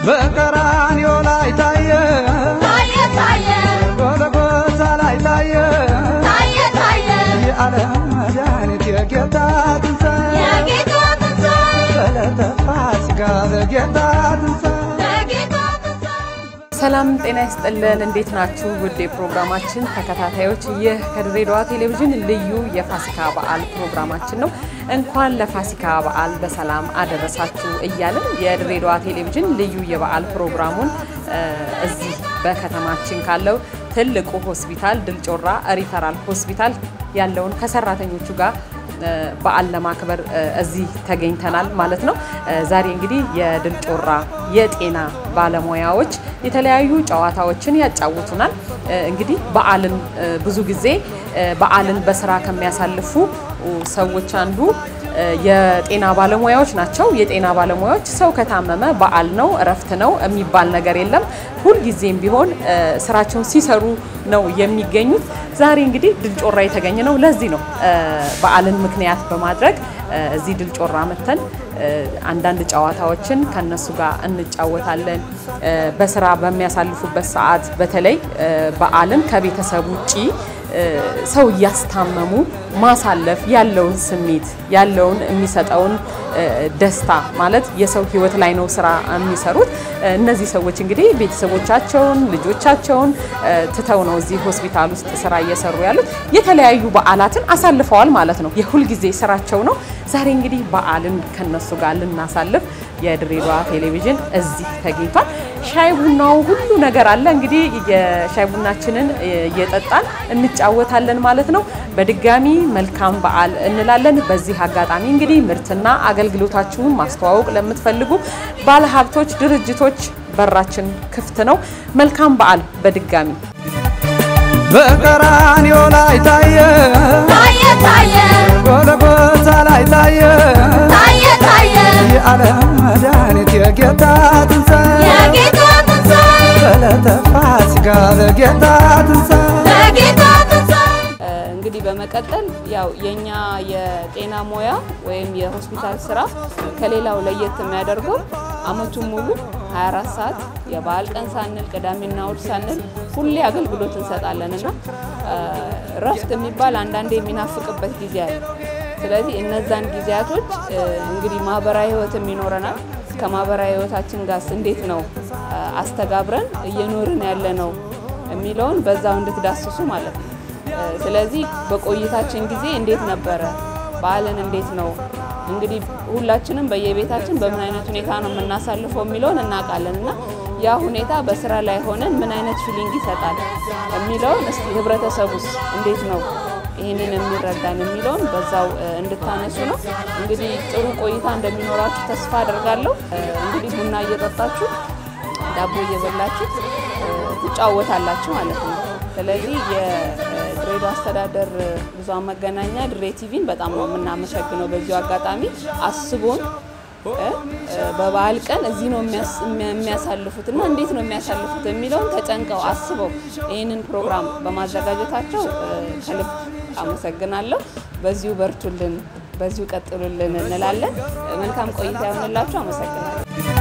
በቀራንዮ ላይ ታየ ታየ ታየ ጎልጎታ ላይ ታየ ታየ ታየ የዓለም መድኃኒት የጌታ ትንሣኤ የጌታ ትንሣኤ በዕለተ ፋሲካ በጌታ ትንሣኤ የጌታ ትንሣኤ ሰላም ጤና ይስጥልን። እንዴት ናችሁ? ውድ የፕሮግራማችን ተከታታዮች፣ ይህ ከድሬዳዋ ቴሌቪዥን ልዩ የፋሲካ በዓል ፕሮግራማችን ነው። እንኳን ለፋሲካ በዓል በሰላም አደረሳችሁ እያልን የድሬዳዋ ቴሌቪዥን ልዩ የበዓል ፕሮግራሙን እ እዚህ በከተማችን ካለው ትልቁ ሆስፒታል ድል ጮራ ሪፈራል ሆስፒታል ያለውን ከሰራተኞቹ ጋር እ በዓል ለማክበር እ እዚህ ተገኝተናል ማለት ነው። እ ዛሬ እንግዲህ የድል ጮራ የጤና ባለሙያዎች የተለያዩ ጨዋታዎችን ያጫውቱናል። እ እንግዲህ በዓልን እ ብዙ ጊዜ እ በዓልን በስራ ከሚያሳልፉ ሰዎች አንዱ እ የጤና ባለሙያዎች ናቸው። የጤና ባለሙያዎች ሰው ከታመመ በዓል ነው እረፍት ነው የሚባል ነገር የለም። ሁልጊዜም ቢሆን እ ስራቸውን ሲሰሩ ነው የሚገኙት። ዛሬ እንግዲህ ድል ጮራ የተገኘ ነው። ለዚህ ነው እ በዓልን ምክንያት በማድረግ እ እዚህ ድል ጮራ መተን እ አንዳንድ ጨዋታዎችን ከነሱ ጋር እንጫወታለን። እ በስራ በሚያሳልፉበት ሰዓት በተለይ እ በዓልን ከቤተሰብ ውጪ እ ሰው እያስታመሙ ማሳለፍ ያለውን ስሜት ያለውን የሚሰጠውን እ ደስታ ማለት የሰው ሕይወት ላይ ነው ስራ የሚሰሩት። እ እነዚህ ሰዎች እንግዲህ ቤተሰቦቻቸውን ልጆቻቸውን እ ትተው ነው እዚህ ሆስፒታል ውስጥ ስራ እየሰሩ ያሉት። የተለያዩ በዓላትን አሳልፈዋል ማለት ነው። የሁልጊዜ ስራቸው ነው። ዛሬ እንግዲህ በዓልን ከነሱ ጋር ልናሳልፍ የድሬዳዋ ቴሌቪዥን እዚህ ተገኝቷል። ሻይ ቡናው ሁሉ ነገር አለ። እንግዲህ የሻይ ቡናችንን እየጠጣን እንጫወታለን ማለት ነው። በድጋሚ መልካም በዓል እንላለን። በዚህ አጋጣሚ እንግዲህ ምርትና አገልግሎታችሁን ማስተዋወቅ ለምትፈልጉ ባለሀብቶች፣ ድርጅቶች በራችን ክፍት ነው። መልካም በዓል በድጋሚ በቀራንዮ ላይ ታየ ታየ ታየ ጎልጎታ ላይ ታየ ታየ ታየ የዓለም መድኃኒት የጌታ ትንሣኤ የጌታ ትንሣኤ በዕለተ ፋሲካ በጌታ ትንሣኤ የጌታ ትንሣኤ እንግዲህ በመቀጠል ያው የኛ የጤና ሙያ ወይም የሆስፒታል ስራ ከሌላው ለየት የሚያደርገው አመቱን ሙሉ 24 ሰዓት የበዓል ቀን ሳንል ቅዳሜና እሁድ ሳንል ሁሌ አገልግሎት እንሰጣለን እና እረፍት የሚባል አንዳንዴ የሚናፍቅበት ጊዜ አለ። ስለዚህ እነዛን ጊዜያቶች እ፣ እንግዲህ ማህበራዊ ህይወትም ይኖረናል። ከማህበራዊ ህይወታችን ጋርስ እንዴት ነው እ፣ አስተጋብረን እየኖርን ያለ ነው የሚለውን በዛው እንድትዳስሱ ማለት ነው። እ፣ ስለዚህ በቆይታችን ጊዜ እንዴት ነበረ በዓልን እንዴት ነው እንግዲህ ሁላችንም በየቤታችን በምን አይነት ሁኔታ ነው የምናሳልፈው የሚለውን እናውቃለን እና ያ ሁኔታ በስራ ላይ ሆነን ምን አይነት ፊሊንግ ይሰጣል የሚለውን እስቲ ህብረተሰቡስ እንዴት ነው ይህንን የሚረዳን የሚለውን በዛው እ፣ እንድታነሱ ነው። እንግዲህ ጥሩ ቆይታ እንደሚኖራችሁ ተስፋ አደርጋለሁ። እ፣ እንግዲህ ቡና እየጠጣችሁ ዳቦ እየበላችሁ እ፣ ትጫወታላችሁ ማለት ነው። ስለዚህ የድሬዳዋ አስተዳደር ብዙኃን መገናኛ ድሬ ቲቪን በጣም ነው የምናመሰግነው። በዚሁ አጋጣሚ አስቦን እ፣ እ፣ በበዓል ቀን እዚህ ነው የሚያስ- የሚያሳልፉት እና እንዴት ነው የሚያሳልፉት የሚለውን ተጨንቀው አስበው ይህንን ፕሮግራም በማዘጋጀታቸው እ፣ ከልብ አመሰግናለሁ። በዚሁ በርቱልን፣ በዚሁ ቀጥሉልን እንላለን። መልካም ቆይታ ይሆንላችሁ። አመሰግናለሁ።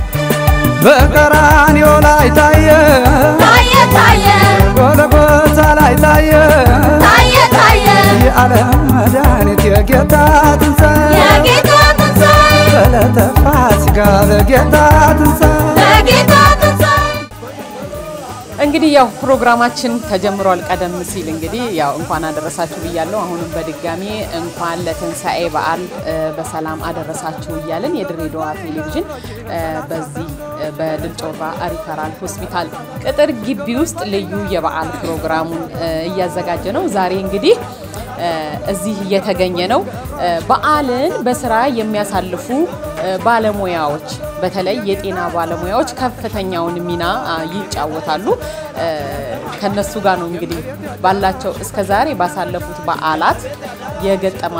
በቀራንዮ ላይ ታየ ታየ ታየ ጎልጎታ ላይ ታየ ታየ ታየ የዓለም መድኃኒት የጌታ ትንሣኤ የጌታ ትንሣኤ በዕለተ ፋሲካ በጌታ ትንሣኤ የጌታ ትንሣኤ እንግዲህ ያው ፕሮግራማችን ተጀምሯል። ቀደም ሲል እንግዲህ ያው እንኳን አደረሳችሁ ብያለሁ። አሁንም በድጋሚ እንኳን ለትንሣኤ በዓል እ፣ በሰላም አደረሳችሁ እያለን የድሬዳዋ ቴሌቪዥን እ፣ በዚህ እ፣ በድል ጮራ ሪፈራል ሆስፒታል ቅጥር ግቢ ውስጥ ልዩ የበዓል ፕሮግራሙን እ፣ እያዘጋጀ ነው። ዛሬ እንግዲህ እ፣ እዚህ እየተገኘ ነው። እ፣ በዓልን በስራ የሚያሳልፉ እ፣ ባለሙያዎች በተለይ የጤና ባለሙያዎች ከፍተኛውን ሚና አ፣ ይጫወታሉ። እ፣ ከነሱ ጋር ነው እንግዲህ ባላቸው እስከ ዛሬ ባሳለፉት በዓላት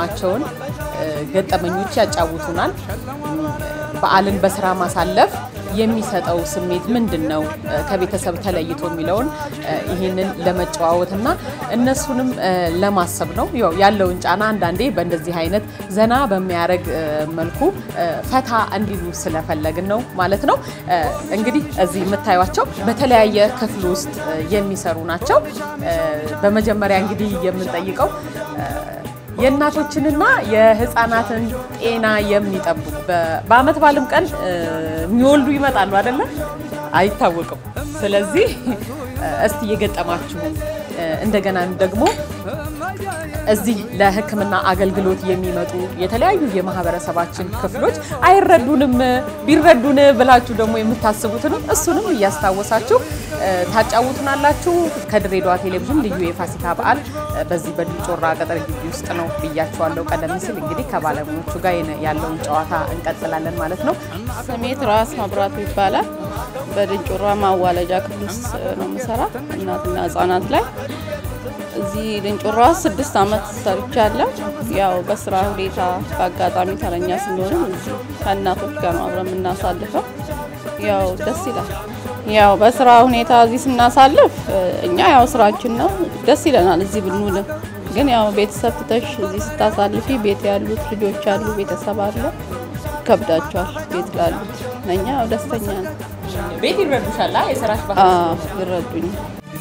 የገጠማቸውን እ፣ ገጠመኞች ያጫውቱናል። እም፣ በዓልን በስራ ማሳለፍ የሚሰጠው ስሜት ምንድን ነው? እ፣ ከቤተሰብ ተለይቶ የሚለውን እ፣ ይህንን ለመጨዋወትና እነሱንም እ፣ ለማሰብ ነው። ያው ያለውን ጫና አንዳንዴ በእንደዚህ አይነት ዘና በሚያደርግ እ፣ መልኩ እ፣ ፈታ እንዲሉ ስለፈለግን ነው ማለት ነው። እ፣ እንግዲህ እዚህ የምታዩቸው በተለያየ ክፍል ውስጥ እ፣ የሚሰሩ ናቸው። እ፣ በመጀመሪያ እንግዲህ የምንጠይቀው እ፣ የእናቶችንና የህፃናትን ጤና የሚጠብቁ በ- በአመት ባልም ቀን እ፣ የሚወልዱ ይመጣሉ አይደለም፣ አይታወቅም። ስለዚህ እ፣ እስቲ የገጠማችሁን እ፣ እንደገናም ደግሞ እዚህ ለሕክምና አገልግሎት የሚመጡ የተለያዩ የማህበረሰባችን ክፍሎች አይረዱንም፣ ቢረዱን ብላችሁ ደግሞ የምታስቡትንም እሱንም እያስታወሳችሁ እ፣ ታጫውቱናላችሁ። ከድሬዳዋ ቴሌቪዥን ልዩ የፋሲካ በዓል እ፣ በዚህ በድልጮራ ቅጥር ግቢ ውስጥ ነው ብያችኋለሁ። ቀደም ሲል እንግዲህ ከባለሙያዎቹ ጋር የነ- ያለውን ጨዋታ እንቀጥላለን ማለት ነው። ስሜት ራስ መብራቱ ይባላል። በድንጮራ ማዋለጃ ክፍል ውስጥ ነው የምሰራ እናትና ህጻናት ላይ። እዚህ ድንጮራ ስድስት ዓመት ሰርቻለሁ። ያው በስራ ሁኔታ በአጋጣሚ ተረኛ ስንሆንም እዚህ ከእናቶች ጋር ነው አብረን የምናሳልፈው። ያው ደስ ይላል። ያው በስራ ሁኔታ እዚህ ስናሳልፍ እ፣ እኛ ያው ስራችን ነው ደስ ይለናል እዚህ ብንውልም። ግን ያው ቤተሰብ ትተሽ እዚህ ስታሳልፊ ቤት ያሉት ልጆች አሉ፣ ቤተሰብ አለ፣ ይከብዳቸዋል ቤት ላሉት። ለእኛ ያው ደስተኛ ነው። ቤት ይረዱሻል የስራሽ ባህል አዎ ይረዱኛል።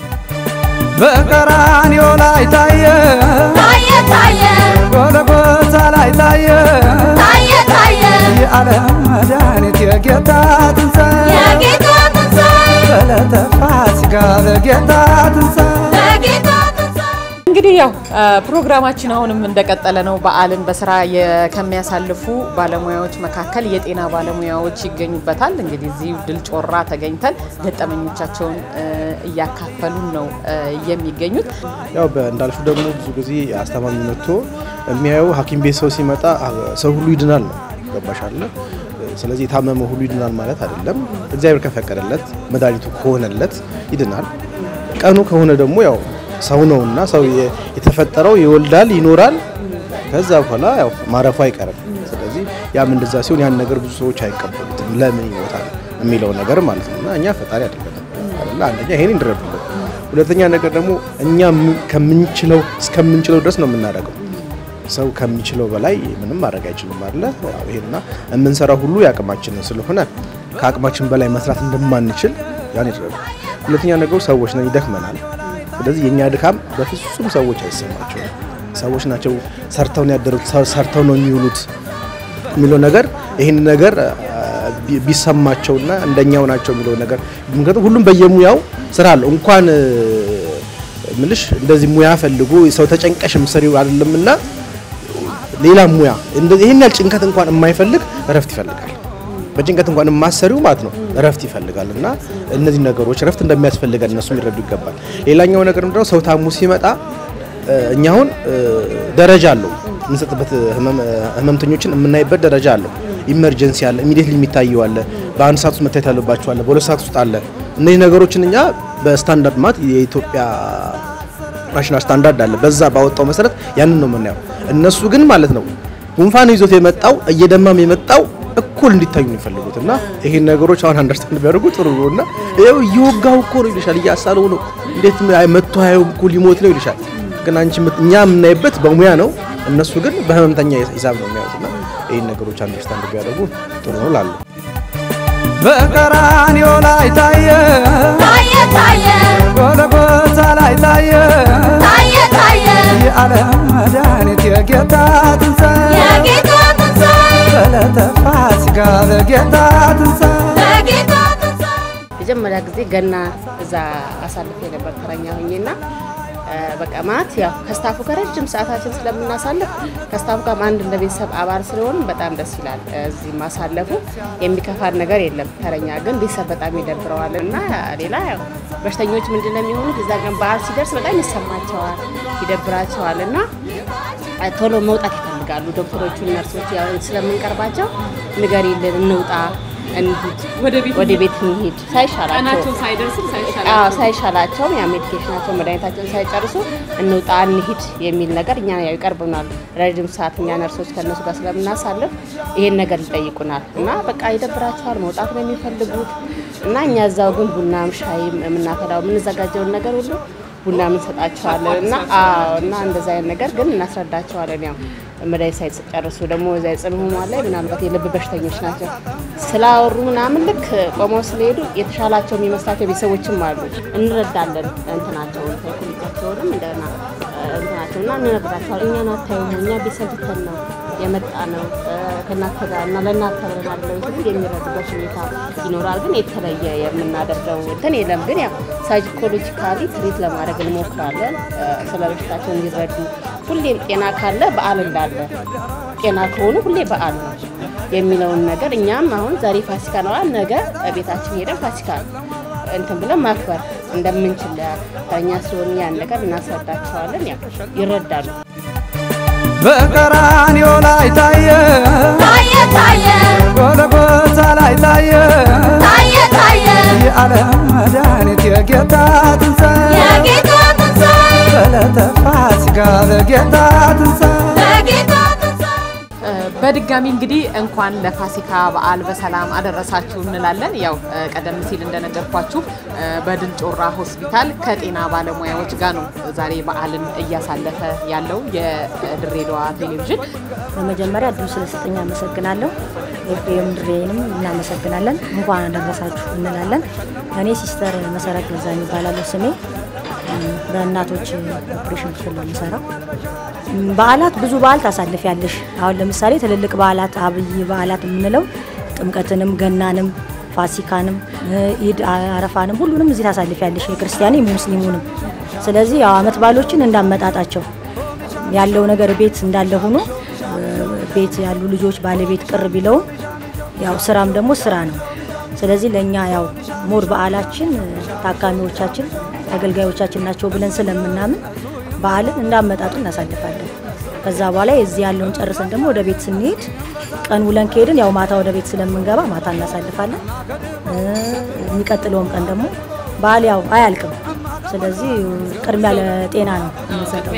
በቀራንዮ ላይ ታየ ታየ ታየ ጎልጎታ ላይ ታየ ታየ ታየ የዓለም መድኃኒት የጌታ ትንሣኤ የጌታ ትንሣኤ በዕለተ ፋሲካ በጌታ ትንሣኤ በጌታ ትንሣኤ እንግዲህ ያው አ፣ ፕሮግራማችን አሁንም እንደቀጠለ ነው። በዓልን በስራ የ- ከሚያሳልፉ ባለሙያዎች መካከል የጤና ባለሙያዎች ይገኙበታል። እንግዲህ እዚህ ድል ጮራ ተገኝተን ገጠመኞቻቸውን እ፣ እያካፈሉን ነው እ፣ የሚገኙት። ያው እንዳልሹ ደግሞ ብዙ ጊዜ አስታማሚ መጥቶ የሚያየው ሐኪም ቤት ሰው ሲመጣ አ- ሰው ሁሉ ይድናል ነው ገባሻለ። ስለዚህ የታመመ ሁሉ ይድናል ማለት አይደለም። እግዚአብሔር ከፈቀደለት መድኃኒቱ ከሆነለት ይድናል። ቀኑ ከሆነ ደግሞ ያው ሰው ነውና ሰው የ- የተፈጠረው ይወልዳል፣ ይኖራል። ከዛ በኋላ ያው ማረፉ አይቀርም። ስለዚህ ያም እንደዛ ሲሆን ያን ነገር ብዙ ሰዎች አይቀበሉትም። ለምን ይሞታል የሚለው ነገር ማለት ነው። እና እኛ ፈጣሪ አይደለንም አይደለ? አንደኛ ይሄን እንድረዱልን፣ ሁለተኛ ነገር ደግሞ እኛ ም- ከምንችለው እስከምንችለው ድረስ ነው የምናደርገው። ሰው ከሚችለው በላይ ምንም ማድረግ አይችልም አለ ይሄና የምንሰራው ሁሉ የአቅማችንን ስለሆነ ከአቅማችን በላይ መስራት እንደማንችል ያን ይረዱ። ሁለተኛ ነገሩ ሰዎች ነን፣ ይደክመናል። ስለዚህ የእኛ ድካም በፍጹም ሰዎች አይሰማቸውም። ሰዎች ናቸው ሰርተው ነው ያደሩት፣ ሰ- ሰርተው ነው የሚውሉት የሚለው ነገር ይህን ነገር አ፣ ቢ- ቢሰማቸውና እንደኛው ናቸው የሚለው ነገር ምክንያቱም ሁሉም በየሙያው ስራ አለው እንኳን እ፣ ምልሽ እንደዚህ ሙያ ፈልጎ ሰው ተጨንቀሽም ስሪው አይደለምና ሌላ ሙያ እንደዚህ ይሄን ያህል ጭንቀት እንኳን የማይፈልግ እረፍት ይፈልጋል። በጭንቀት እንኳን የማሰሪው ማለት ነው እረፍት ይፈልጋል። እና እነዚህ ነገሮች እረፍት እንደሚያስፈልገን እነሱ ሊረዱ ይገባል። ሌላኛው ነገር ምንድነው ሰው ታሙ ሲመጣ እ፣ እኛ አሁን እ፣ ደረጃ አለው የምንሰጥበት ህመም- ህመምተኞችን የምናይበት ደረጃ አለው። ኢመርጀንሲ አለ፣ ኢሚዲየትሊ የሚታየው አለ፣ በአንድ ሰዓት ውስጥ መታየት ያለባቸው አለ፣ በሁለት ሰዓት ውስጥ አለ። እነዚህ ነገሮችን እኛ በስታንዳርድ ማለት የኢትዮጵያ ናሽናል ስታንዳርድ አለ። በዛ ባወጣው መሰረት ያንን ነው የምናየው። እነሱ ግን ማለት ነው ጉንፋን ይዞት የመጣው እየደማም የመጣው እኩል እንዲታዩ ነው የሚፈልጉት እና ይሄን ነገሮች አሁን አንደርስታንድ ቢያደርጉ ጥሩ ነው እና ይኸው እየወጋው እኮ ነው ይልሻል፣ እያሳለው ነው እንዴት መቶ ሀያው እኮ ሊሞት ነው ይልሻል። ግን አንቺ የምት- እኛ የምናይበት በሙያ ነው፣ እነሱ ግን በህመምተኛ ሂሳብ ነው የሚያዩት እና ይህን ነገሮች አንደርስታንድ ቢያደርጉ ጥሩ ነው ላሉ በቀራንዮ ላይ ታየ ታየ ታየ ጎልጎታ ላይ ታየ ታየ ታየ የዓለም መድኃኒት የጌታ ትንሣኤ የጌታ ትንሣኤ በዕለተ ፋሲካ በጌታ ትንሣኤ በጌታ ትንሣኤ መጀመሪያ ጊዜ ገና እዛ አሳልፌ ነበር ተረኛ ሆኜና እ፣ በቃ ማለት ያው ከስታፉ ጋር ረጅም ሰዓታችን ስለምናሳልፍ ከስታፉ ጋር አንድ እንደ ቤተሰብ አባል ስለሆን በጣም ደስ ይላል። እዚህ ማሳለፉ የሚከፋን ነገር የለም። ተረኛ ግን ቤተሰብ በጣም ይደብረዋል እና ሌላ ያው በሽተኞች ምንድን ነው የሚሆኑት እዛ ቀን በዓል ሲደርስ በጣም ይሰማቸዋል፣ ይደብራቸዋል እና ቶሎ መውጣት ይፈልጋሉ። ዶክተሮቹ፣ ነርሶች ያው ስለምንቀርባቸው ንገሪልን እንውጣ እንሂድ ወደ ቤት ወደ ቤት እንሂድ ሳይሻላቸው ቀናቸው ሳይደርስም አዎ ሳይሻላቸው ሳይሻላቸውም ያ ሜዲኬሽናቸው መድኃኒታቸውን ሳይጨርሱ እንውጣ እንሂድ የሚል ነገር እኛ ያው ይቀርብናል። ረጅም ሰዓት እኛ ነርሶች ከእነሱ ጋር ስለምናሳልፍ ይሄን ነገር ይጠይቁናል እና በቃ ይደብራቸዋል፣ መውጣት ነው የሚፈልጉት እና እኛ እዛው ግን ቡናም ሻይም የምናፈላው የምንዘጋጀውን ነገር ሁሉ ቡና እንሰጣቸዋለን እና አዎ እና እንደዛ አይነት ነገር ግን እናስረዳቸዋለን። ያው መድኃኒት ሳይጨርሱ ደግሞ እዛ የጽኑ ህሙማን ላይ ምናልባት የልብ በሽተኞች ናቸው ስላወሩ ምናምን ልክ ቆመው ስለሄዱ የተሻላቸው የሚመስላቸው ቤተሰቦችም አሉ። እንረዳለን እንትናቸውን ሳይኮሎጂያቸውንም እንደና እንትናቸው እና እንነግራቸዋለን። እኛን አታዩም፣ እኛ ቤተሰብ ትተን ነው የመጣ ነው ከእናንተ ጋር እና ለእናንተ ብለን አይደለም ሲሉ የሚረዱበት ሁኔታ ይኖራል። ግን የተለየ የምናደርገው እንትን የለም። ግን ያው ሳይኮሎጂካሊ ትሪት ለማድረግ እንሞክራለን። ስለ በሽታቸው እንዲረዱ ሁሌም ጤና ካለ በዓል እንዳለ ጤና ከሆኑ ሁሌ በዓል ነው የሚለውን ነገር እኛም አሁን ዛሬ ፋሲካ ነው፣ ነገ ቤታችን ሄደን ፋሲካ እንትን ብለን ማክበር እንደምንችል እኛ ስለሆን ያን ነገር እናስረዳቸዋለን። ያው ይረዳሉ። በቀራንዮ ላይ ታየ ታየ ታየ ጎልጎታ ላይ ታየ ታየ ታየ የዓለም መድኃኒት የጌታ ትንሣኤ የጌታ ትንሣኤ በዕለተ ፋሲካ በጌታ ትንሣኤ በጌታ ትንሣኤ በድጋሚ እንግዲህ እንኳን ለፋሲካ በዓል በሰላም አደረሳችሁ እንላለን። ያው እ፣ ቀደም ሲል እንደነገርኳችሁ እ፣ በድል ጮራ ሆስፒታል ከጤና ባለሙያዎች ጋር ነው ዛሬ በዓልን እያሳለፈ ያለው የድሬዳዋ ቴሌቪዥን። በመጀመሪያ እድሉ ስለሰጠኝ አመሰግናለሁ። ኤፍኤም ድሬንም እናመሰግናለን። እንኳን አደረሳችሁ እንላለን። እኔ ሲስተር መሰረት ገዛኝ ይባላለሁ ስሜ። እም፣ በእናቶች ኦፕሬሽን ክፍል ነው የምሰራው። እም፣ በዓላት ብዙ በዓል ታሳልፊያለሽ። አሁን ለምሳሌ ትልልቅ በዓላት አብይ በዓላት የምንለው ጥምቀትንም፣ ገናንም፣ ፋሲካንም፣ እ፣ ኢድ አረፋንም ሁሉንም እዚህ ታሳልፊያለሽ የክርስቲያንም የሙስሊሙንም። ስለዚህ ያው አመት በዓሎችን እንዳመጣጣቸው ያለው ነገር ቤት እንዳለ ሆኖ እ፣ ቤት ያሉ ልጆች ባለቤት ቅር ቢለውም ያው ስራም ደግሞ ስራ ነው። ስለዚህ ለእኛ ያው ሞር በዓላችን እ፣ ታካሚዎቻችን ተገልጋዮቻችን ናቸው ብለን ስለምናምን በዓልን እንዳመጣጡ እናሳልፋለን። ከዛ በኋላ የዚህ ያለውን ጨርሰን ደግሞ ወደ ቤት ስንሄድ ቀን ውለን ከሄድን ያው ማታ ወደ ቤት ስለምንገባ ማታ እናሳልፋለን። እ፣ የሚቀጥለውም ቀን ደግሞ በዓል ያው አያልቅም። ስለዚህ ቅድሚያ ለጤና ነው የምንሰጠው።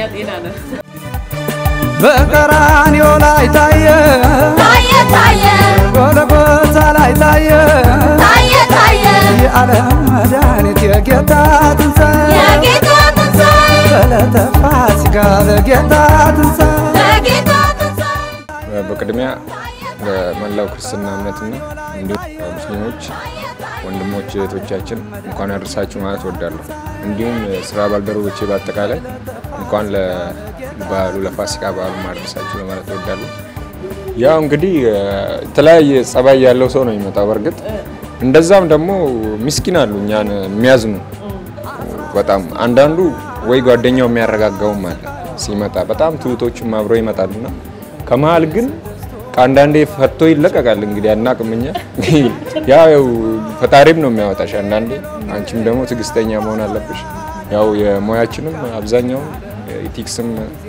በቀራንዮ ላይ ታየ ታየ ታየ ጎልጎታ ላይ ታየ ታየ ታየ የዓለም መድኃኒት የጌታ ትንሣኤ የጌታ ትንሣኤ በዕለተ ፋሲካ በጌታ ትንሣኤ በጌታ ትንሣኤ በቅድሚያ ለመላው ክርስትና እምነትና እንዲሁም ሙስሊሞች ወንድሞች እህቶቻችን እንኳን ያደረሳችሁ ማለት እወዳለሁ። እንዲሁም ስራ ባልደረቦቼ በአጠቃላይ እንኳን ለበዓሉ ለፋሲካ በዓሉ ማድረሳችሁ ለማለት እወዳለሁ። ያው እንግዲህ የተለያየ ጸባይ ያለው ሰው ነው የሚመጣው። በእርግጥ እንደዛም ደግሞ ምስኪን አሉ እኛን የሚያዝኑ በጣም አንዳንዱ ወይ ጓደኛው የሚያረጋጋውም አለ ሲመጣ በጣም ትሁቶችም አብረው ይመጣሉና ከመሀል ግን ከአንዳንዴ ፈቶ ይለቀቃል። እንግዲህ አናቅም እኛ ያው ፈጣሪም ነው የሚያወጣሽ። አንዳንዴ አንቺም ደግሞ ትዕግስተኛ መሆን አለብሽ። ያው የሙያችንም አብዛኛውን ኢቲክስም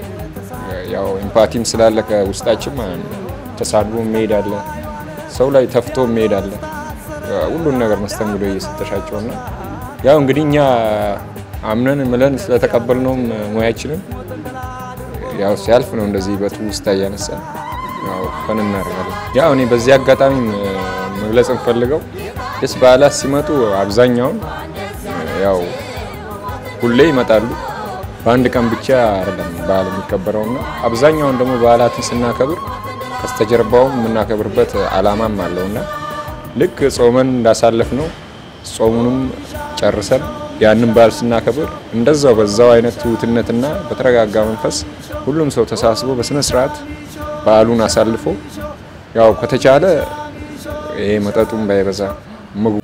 ያው ኤምፓቲም ስላለ ከውስጣችን ማለት ነው። ተሳድቦ መሄድ አለ፣ ሰው ላይ ተፍቶ መሄድ አለ። ሁሉን ነገር መስተንግዶ እየሰጠሻቸውና ያው እንግዲህ እኛ አምነን ምለን ስለተቀበልነውም ሙያችንን ያው ሲያልፍ ነው እንደዚህ በትውስታ እያነሳ ያው ፈን እናደርጋለን። ያው እኔ በዚህ አጋጣሚ መግለጽ እንፈልገው ደስ በዓላት ሲመጡ አብዛኛውን ያው ሁሌ ይመጣሉ። በአንድ ቀን ብቻ አይደለም በዓል የሚከበረውና አብዛኛውን ደግሞ በዓላትን ስናከብር ከስተጀርባውም የምናከብርበት አላማም አለውና ልክ ጾመን እንዳሳለፍ ነው ጾሙንም ጨርሰን ያንን በዓል ስናከብር እንደዛው በዛው አይነት ትሁትነትና በተረጋጋ መንፈስ ሁሉም ሰው ተሳስቦ በስነ ስርዓት በዓሉን አሳልፎ ያው ከተቻለ ይሄ መጠጡም ባይበዛ ምግቡ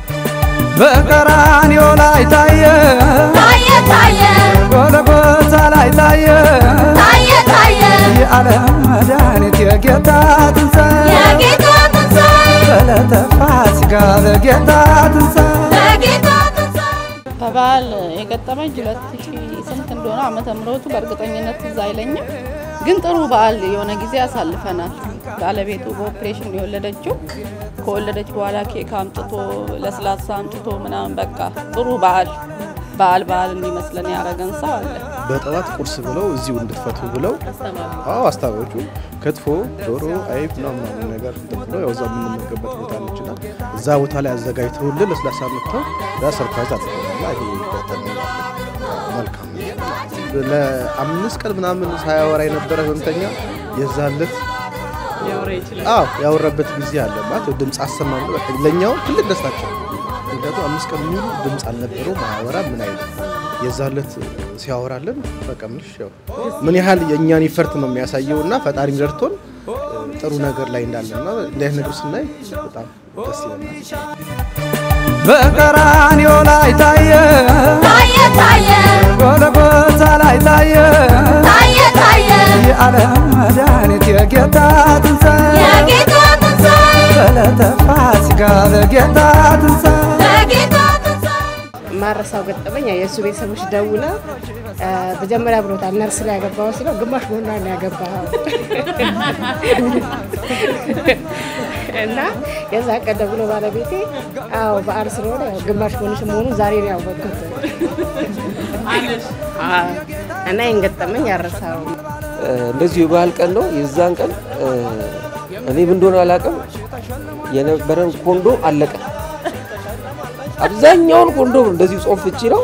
በቀራንዮ ላይ ታየ ታየ ታየ ጎልጎታ ላይ ታየ ታየ ታየ የዓለም መድኃኒት የጌታ ትንሣኤ የጌታ ትንሣኤ በዕለተ ፋሲካ በጌታ ትንሣኤ በጌታ ትንሣኤ በበዓል የገጠመኝ ሁለት ሺህ ስንት እንደሆነ ዓመተ ምሕረቱ በእርግጠኝነት ትዝ አይለኝም፣ ግን ጥሩ በዓል የሆነ ጊዜ አሳልፈናል። ባለቤቱ በኦፕሬሽን የወለደችው ከወለደች በኋላ ኬክ አምጥቶ ለስላሳ አምጥቶ ምናምን በቃ ጥሩ በዓል በዓል በዓል እንዲመስለን ያደረገን ሰው አለ። በጠዋት ቁርስ ብለው እዚሁ እንድትፈቱ ብለው አዎ አስታዋቂዎቹ ክትፎ፣ ዶሮ፣ አይብ ምናምን ምናምን ነገር እንትን ብለው ያው እዛ የምንመገበት ቦታ ነችና እዛ ቦታ ላይ አዘጋጅተውልን ለስላሳ መጥተው ዛ ሰርፕራይዝ አድርገውና ይሄ ገጠመኝ መልካም ነው። ለአምስት ቀን ምናምን ሳያወራ የነበረ ህመምተኛ የዛለት አዎ ያወራበት ጊዜ አለ ማለት ያው ድምፅ አሰማ ብሎ በቃ ለእኛው ትልቅ ደስታቸው ምክንያቱም አምስት ቀን ሙሉ ድምፅ አልነበረው ማያወራ ምን አይነት የዛለት ሲያወራልን በቃ ምንሽ ያው ምን ያህል የእኛን ይፈርት ነው የሚያሳየው እና ፈጣሪም ረድቶን ጥሩ ነገር ላይ እንዳለና እንዲህ አይነት ነገር ስናይ በጣም ደስ ይለናል። በቀራንዮ ላይ ታየ ታየ ታየ ጎልጎታ ላይ ታየ ታየ ታየ የዓለም መድኃኒት የጌታ ትንሣኤ የጌታ ትንሣኤ በዕለተ ፋሲካ በጌታ ትንሣኤ በጌታ ትንሣኤ ማረሳው ገጠመኝ የእሱ ቤተሰቦች ደውለው እ፣ መጀመሪያ ብሎታል ነርስ ላይ ያገባው ሲለው ግማሽ ጎና ነው ያገባው እና የዛ ቀን ደውሎ ባለቤቴ አዎ በዓል ስለሆነ ያው ግማሽ ጎንሽ መሆኑን ዛሬ ነው ያወቅኩት አዎ። እና ይህን ገጠመኝ ያረሳው እንደዚሁ የባህል ቀን ነው። የዛን ቀን እ፣ እኔ ምን እንደሆነ አላውቅም፣ የነበረን ኮንዶም አለቀ። አብዛኛውን ኮንዶም እንደዚሁ ጾም ፍቺ ነው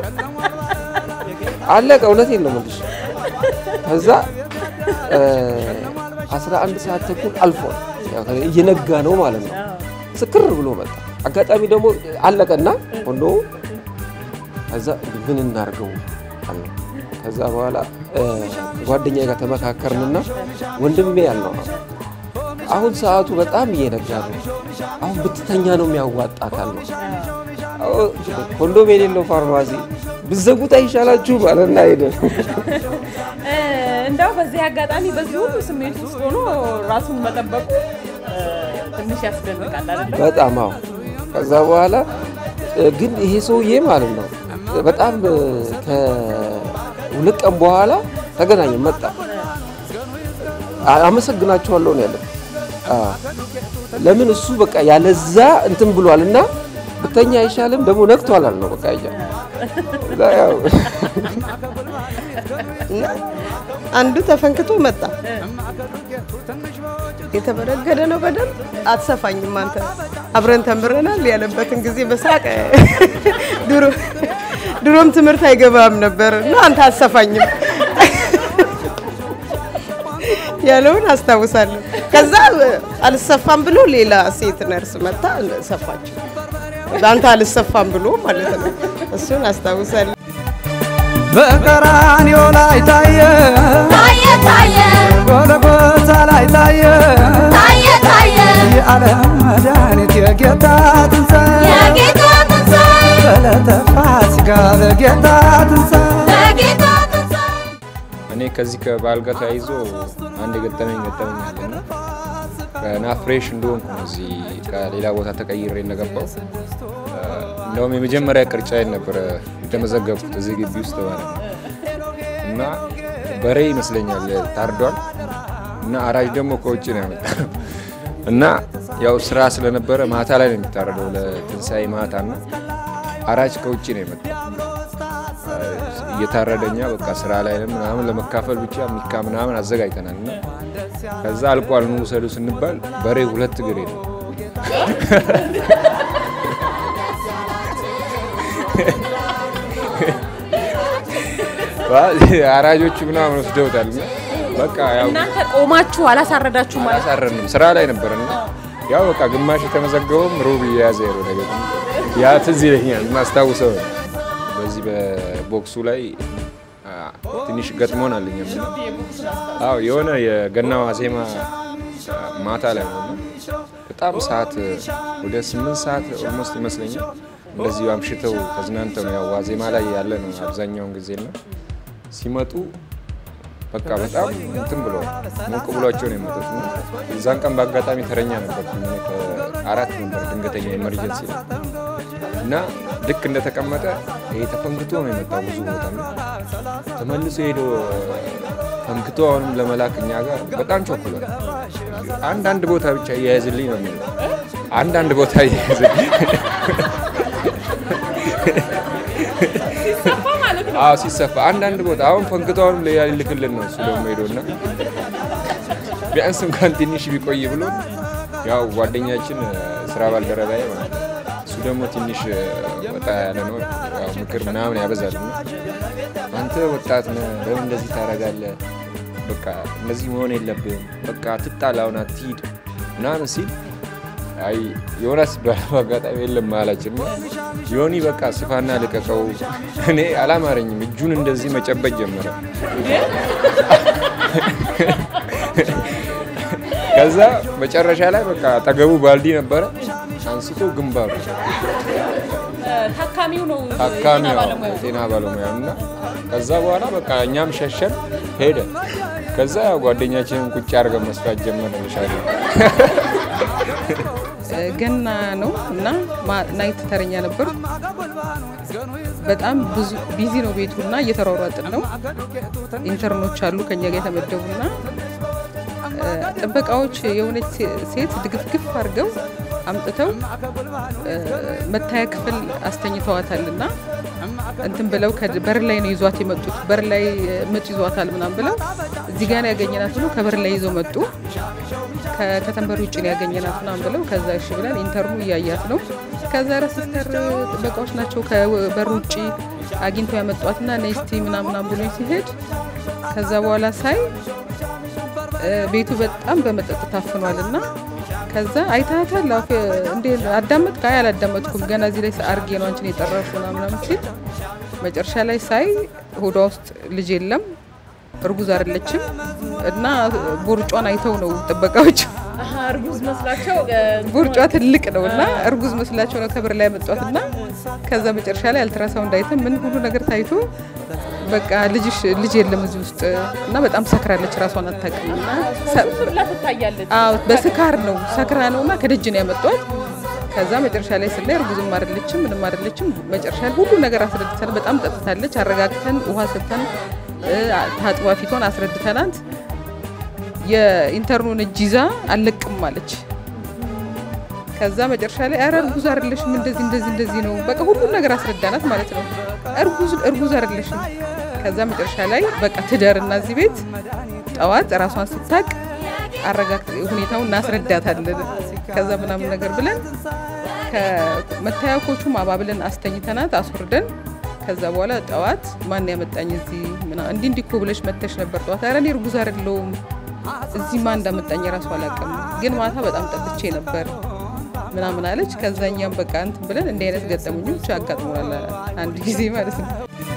አለቀ። እውነቴን ነው የምልሽ። ከዛ እ፣ 11 ሰዓት ተኩል አልፏል፣ ያው እየነጋ ነው ማለት ነው። ስክር ብሎ መጣ። አጋጣሚ ደግሞ አለቀና ኮንዶሙ ከዛ ምን እናርገው አለ። ከዛ በኋላ እ፣ ጓደኛዬ ጋር ተመካከርንና ወንድሜ ያልነው ነው አሁን ሰዓቱ በጣም እየነጋ ነው። አሁን ብትተኛ ነው የሚያዋጣ አካል ነው። አዎ፣ ኮንዶም የሌለው ፋርማሲ ብዘጉት አይሻላችሁ ባለና ሄደ። እንደው በዚህ አጋጣሚ በዚህ ሁሉ ስሜት ውስጥ ሆኖ ራሱን መጠበቁ እ፣ ትንሽ ያስደንቃል አይደለም? በጣም አዎ። ከዛ በኋላ እ፣ ግን ይሄ ሰውዬ ማለት ነው በጣም እ፣ ከሁለት ቀን በኋላ ተገናኘን መጣ። አ- አመሰግናቸዋለሁ ነው ያለው። አዎ። ለምን እሱ በቃ ያለዛ እንትን ብሏል እና ብተኛ አይሻልም ደግሞ ነግቷል አለ ነው በቃ እያ እዛ ያው እና አንዱ ተፈንክቶ መጣ። የተበረገደ ነው በደንብ አትሰፋኝም አንተ አብረን ተምረናል ያለበትን ጊዜ በሳቅ ድሮ ድሮም ትምህርት አይገባም ነበር እና አንተ አትሰፋኝም ያለውን አስታውሳለሁ። ከዛ አልሰፋም ብሎ ሌላ ሴት ነርስ መታ ሰፋችው። አንተ አልሰፋም ብሎ ማለት ነው። እሱን አስታውሳለሁ። በቀራንዮ ላይ ታየ ታየ ታየ ጎልጎታ ላይ ታየ ታየ ታየ የዓለም መድኃኒት የጌታ ትንሣኤ የጌታ ትንሣኤ በዕለተ ፋሲካ በጌታ ትንሣኤ በጌታ ትንሣኤ እኔ ከዚህ ከበዓል ጋር ተያይዞ አንድ የገጠመኝ ገጠመኝ አለና ገና ፍሬሽ እንደሆንኩ ነው እዚህ ከሌላ ቦታ ተቀይሬ እንደገባው እ፣ እንደውም የመጀመሪያ ቅርጫዬን ነበረ የተመዘገብኩት እዚህ ግቢ ውስጥ ማለት ነው እና በሬ ይመስለኛል ታርዷል እና አራጅ ደግሞ ከውጭ ነው ያመጣው እና ያው ስራ ስለነበረ ማታ ላይ ነው የሚታረደው ለትንሣኤ ማታ እና አራጅ ከውጭ ነው የመጣው እየታረደኛ በቃ ስራ ላይ ነን ምናምን ለመካፈል ብቻ ሚካ ምናምን አዘጋጅተናል እና ከዛ አልቋል ኑ ውሰዱ ስንባል በሬ ሁለት እግር የለው አራጆቹ ምናምን ወስደውታል እና በቃ ያው እናንተ ቆማችሁ አላሳረዳችሁ ማለት ነው? አላሳረንም ስራ ላይ ነበርና ያው በቃ ግማሽ የተመዘገበውም ሩብ እየያዘ ሄዶ ነገር ያ ትዝ ይለኛል ማስታውሰው ነው። በዚህ በቦክሱ ላይ አ፣ ትንሽ ገጥሞናል እኛም እና አዎ የሆነ የገና ዋዜማ አ፣ ማታ ላይ ነው እና በጣም ሰዓት ወደ ስምንት ሰዓት ኦልሞስት ይመስለኛል እንደዚሁ አምሽተው ተዝናንተው ነው ያው ዋዜማ ላይ ያለ ነው አብዛኛውን ጊዜ እና ሲመጡ በቃ በጣም እንትን ብሎ ሞቅ ብሏቸው ነው የመጡት እና እዛን ቀን በአጋጣሚ ተረኛ ነበርኩ እኔ ከአራት ነበር ድንገተኛ ኤመርጀንሲ ነው እና ልክ እንደተቀመጠ ይሄ ተፈንክቶ ነው የመጣው ብዙ ቦታ ነው ተመልሶ ሄዶ ፈንክቶ አሁንም ለመላክ እኛ ጋር በጣም ቸኩሏል። አንድ አንድ ቦታ ብቻ እያያዝልኝ ነው የሚለው አንዳንድ ቦታ እየያዘ አዎ ሲሰፋ አንዳንድ ቦታ አሁን ፈንክታውን ሊልክልን ነው እሱ ደግሞ ሄዶና ቢያንስ እንኳን ትንሽ ቢቆይ ብሎ ያው ጓደኛችን ስራ ባልደረባዬ ማለት ነው። እሱ ደግሞ ትንሽ ወጣ ያለ ነው፣ ያው ምክር ምናምን ያበዛል። እና አንተ ወጣት ነህ፣ ለምን እንደዚህ ታደርጋለህ? በቃ እንደዚህ መሆን የለብህም፣ በቃ ትጣላውን አትሂድ ምናምን ሲል አይ ዮናስ በአጋጣሚ የለም አላችን። ዮኒ በቃ ስፋና ልቀቀው። እኔ አላማረኝም። እጁን እንደዚህ መጨበጥ ጀመረ። ከዛ መጨረሻ ላይ በቃ አጠገቡ ባልዲ ነበረ፣ አንስቶ ግንባሩ ታካሚው ነው ታካሚ ጤና ባለሙያ እና ከዛ በኋላ በቃ እኛም ሸሸን ሄደ። ከዛ ያው ጓደኛችንን ቁጭ አድርገን መስፋት ጀመረ። ልሻለ ገና ነው እና ናይት ተረኛ ነበርኩ። በጣም ብዙ ቢዚ ነው ቤቱ እና እየተሯሯጥን ነው። ኢንተርኖች አሉ ከኛ ጋር የተመደቡና ጥበቃዎች የሆነች ሴት ድግፍግፍ አድርገው አምጥተው መታያ ክፍል አስተኝተዋታል እና እንትን ብለው በር ላይ ነው ይዟት የመጡት። በር ላይ ምጥ ይዟታል ምናም ብለው እዚህ ጋር ነው ያገኘናት ብለው ከበር ላይ ይዘው መጡ። ከከተንበር ውጭ ነው ያገኘናት ምናም ብለው ከዛ እሺ ብለን ኢንተርኑ እያያት ነው። ከዛ ረ ሲስተር ጥበቃዎች ናቸው ከበር ውጭ አግኝተው ያመጧትና ነስቲ ምናምናም ብሎ ሲሄድ ከዛ በኋላ ሳይ ቤቱ በጣም በመጠጥ ታፍኗል እና ከዛ አይታታል እንዴ አዳመጥክ? አይ አላዳመጥኩም፣ ገና እዚህ ላይ አርጌ ነው አንቺን የጠራሽ ምናምን ሲል መጨረሻ ላይ ሳይ ሆዷ ውስጥ ልጅ የለም፣ እርጉዝ አይደለችም እና ቦርጯን አይተው ነው ጥበቃዎች እርጉዝ መስላቸው ቦርጯ ትልቅ ነው እና እርጉዝ መስላቸው ነው ከበር ላይ ያመጧት እና ከዛ መጨረሻ ላይ አልትራሳውንድ አይተን ምን ሁሉ ነገር ታይቶ በቃ ልጅሽ ልጅ የለም እዚህ ውስጥ እና በጣም ሰክራለች፣ ራሷን አታውቅም እና ትታያለች። አዎ በስካር ነው ሰክራ ነው እና ከደጅ ነው ያመጧት። ከዛ መጨረሻ ላይ ስናይ እርጉዝም አይደለችም ምንም አይደለችም። መጨረሻ ላይ ሁሉ ነገር አስረድተን በጣም ጠጥታለች፣ አረጋግተን ውሃ ሰጥተን ታጥባ ፊቷን አስረድተናት የኢንተርኑን እጅ ይዛ አልለቅም አለች። ከዛ መጨረሻ ላይ ኧረ እርጉዝ አይደለሽም እንደዚህ እንደዚህ እንደዚህ ነው በቃ ሁሉን ነገር አስረዳናት ማለት ነው። እርጉዝ እርጉዝ አይደለሽም። ከዛ መጨረሻ ላይ በቃ ትደርና እዚህ ቤት ጠዋት ራሷን ስታቅ አረጋግጥ ሁኔታውን እናስረዳታለን። ከዛ ምናምን ነገር ብለን ከመታያ ኮቹም አባብለን አስተኝተናት አስወርደን ከዛ በኋላ ጠዋት ማን ያመጣኝ እዚህ ምና- እንዲህ እንዲህ እኮ ብለሽ መተሽ ነበር ጠዋት። ኧረ እኔ እርጉዝ አይደለሁም እዚህ ማን እንዳመጣኝ ራሱ አላውቅም፣ ግን ማታ በጣም ጠጥቼ ነበር ምናምን አለች። ከዛኛም በቃ እንትን ብለን እንዲህ አይነት ገጠመኞች አጋጥሞናል አንድ ጊዜ ማለት ነው።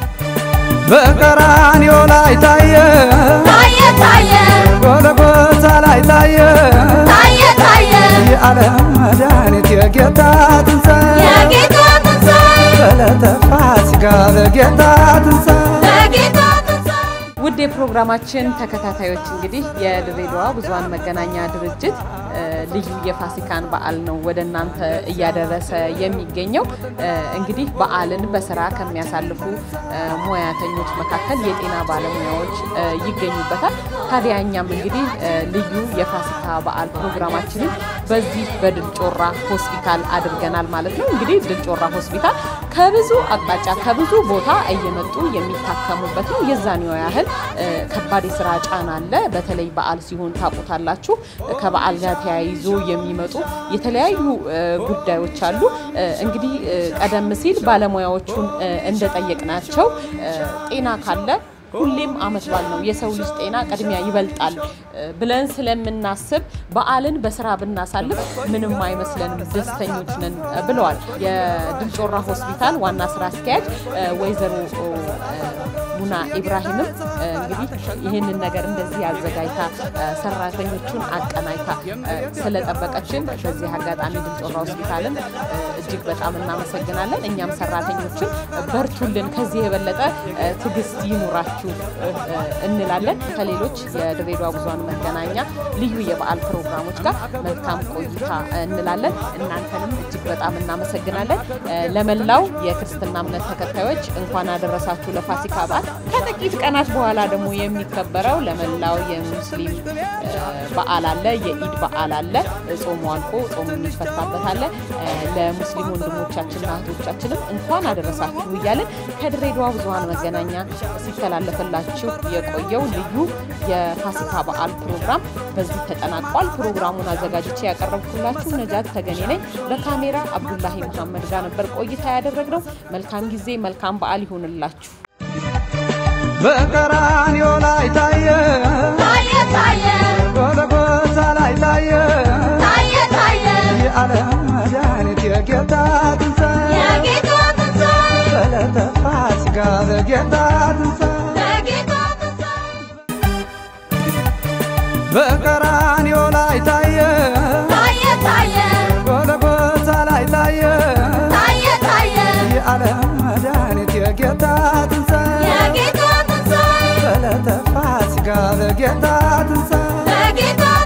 በቀራንዮ ላይ ታየ ታየ ታየ ጎልጎታ ላይ ታየ ታየ ታየ የዓለም መድኃኒት የጌታ ትንሣኤ የጌታ ትንሣኤ በዕለተ ፋሲካ በጌታ ትንሣኤ በጌታ ትንሣኤ ውድ የፕሮግራማችን ተከታታዮች እንግዲህ የድሬዳዋ ብዙኃን መገናኛ ድርጅት እ፣ ልዩ የፋሲካን በዓል ነው ወደ እናንተ እያደረሰ የሚገኘው። እ፣ እንግዲህ በዓልን በስራ ከሚያሳልፉ እ፣ ሙያተኞች መካከል የጤና ባለሙያዎች እ፣ ይገኙበታል። ታዲያ እኛም እንግዲህ እ፣ ልዩ የፋሲካ በዓል ፕሮግራማችንን በዚህ በድል ጮራ ሆስፒታል አድርገናል ማለት ነው። እንግዲህ ድል ጮራ ሆስፒታል ከብዙ አቅጣጫ ከብዙ ቦታ እየመጡ የሚታከሙበት ነው። የዛኔው ያህል እ፣ ከባድ የስራ ጫና አለ። በተለይ በዓል ሲሆን ታውቁታላችሁ። ከበዓል ጋር ተያይዞ የሚመጡ የተለያዩ እ፣ ጉዳዮች አሉ። እ፣ እንግዲህ እ፣ ቀደም ሲል ባለሙያዎቹን እ፣ እንደጠየቅናቸው እ፣ ጤና ካለ ሁሌም አመት በዓል ነው። የሰው ልጅ ጤና ቅድሚያ ይበልጣል እ፣ ብለን ስለምናስብ በዓልን በስራ ብናሳልፍ ምንም አይመስለንም፣ ደስተኞች ነን እ፣ ብለዋል የድል ጮራ ሆስፒታል ዋና ስራ አስኪያጅ እ፣ ወይዘሮ እ፣ ሙና ኢብራሂምም እ፣ እንግዲህ ይህንን ነገር እንደዚህ አዘጋጅታ እ፣ ሰራተኞቹን አቀናጅታ እ፣ ስለጠበቀችን በዚህ አጋጣሚ ድል ጮራ ሆስፒታልን እ፣ እጅግ በጣም እናመሰግናለን። እኛም ሰራተኞችን በርቱልን፣ ከዚህ የበለጠ እ፣ ትዕግስት ይኑራችሁ እ፣ እ፣ እንላለን። ከሌሎች የድሬዳዋ ብዙኃን መገናኛ ልዩ የበዓል ፕሮግራሞች ጋር መልካም ቆይታ እ፣ እንላለን። እናንተንም እጅግ በጣም እናመሰግናለን። እ፣ ለመላው የክርስትና እምነት ተከታዮች እንኳን አደረሳችሁ ለፋሲካ በዓል። ከጥቂት ቀናት በኋላ ደግሞ የሚከበረው ለመላው የሙስሊም እ፣ በዓል አለ፣ የኢድ በዓል አለ። ጾሙ አልፎ ጾሙ የሚፈታበት አለ። እ፣ ለሙስሊም ወንድሞቻችንና እህቶቻችንም እንኳን አደረሳችሁ እያለን ከድሬዳዋ ብዙኃን መገናኛ ሲተላለፍላችሁ የቆየው ልዩ የፋሲካ በዓል ፕሮግራም በዚህ ተጠናቋል። ፕሮግራሙን አዘጋጅቼ ያቀረብኩላችሁ ነጃት ተገኔ ነኝ። በካሜራ አብዱላሂ መሐመድ ጋር ነበር ቆይታ ያደረግነው። መልካም ጊዜ፣ መልካም በዓል ይሁንላችሁ። በቀራንዮ ላይ ታየ ታየ ታየ ጎልጎታ ላይ ታየ ታየ ታየ የዓለም መድኃኒት የጌታ ትንሣኤ የጌታ ትንሣኤ በዕለተ ፋሲካ በጌታ ትንሣኤ የጌታ ትንሣኤ በቀራንዮ ላይ ታየ ታየ ታየ ጎልጎታ ላይ ታየ ታየ ታየ የዓለም መድኃኒት የጌታ ትንሣኤ የጌታ ትንሣኤ በዕለተ ፋሲካ በጌታ ትንሣኤ የጌታ